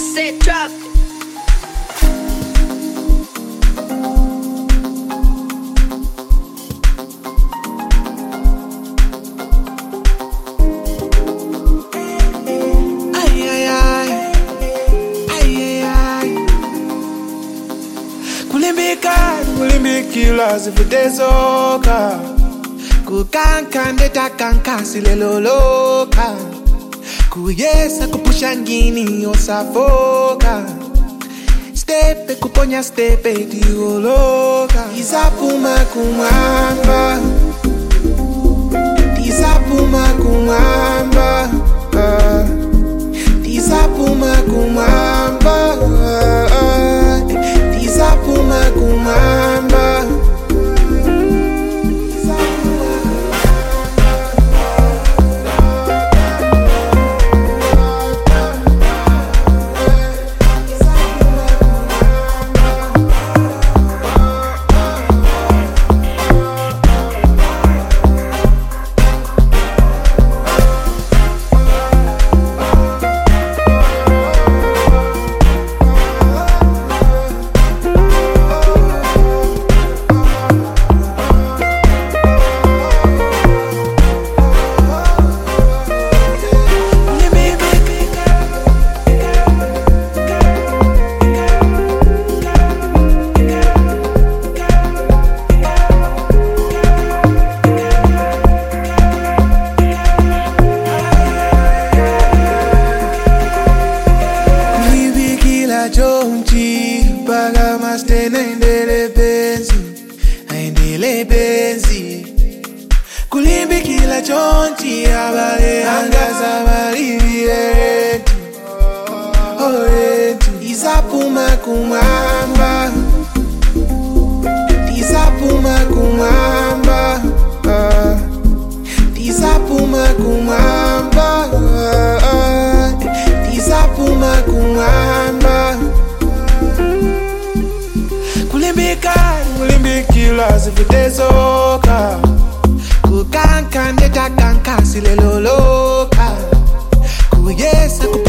Cassette drop. Ay, ay, ay. Ay, ay, ay. kulimbikani kulimbikila zivutezoka kukanka ndetakanka sileloloka kuyesa kupusha ngini osafoka stepe kuponya stepe tioloka izapuma kumwamba tizapuma kumwamba ah. tizapuma kumwamba ah. tizapuma kumwamba kulimbikila chonchi mpaka mastena endele penzi aendele penzi kulimbikila chonchi abale angaza balivietu oretu izapuma kumwamba tizapuma kumwamba ah. tizapuma kumwamba ah. tizapuma kumwamba kulimbikani kulimbikila zivutezoka kukanka ndetakanka sileloloka kuyesa kup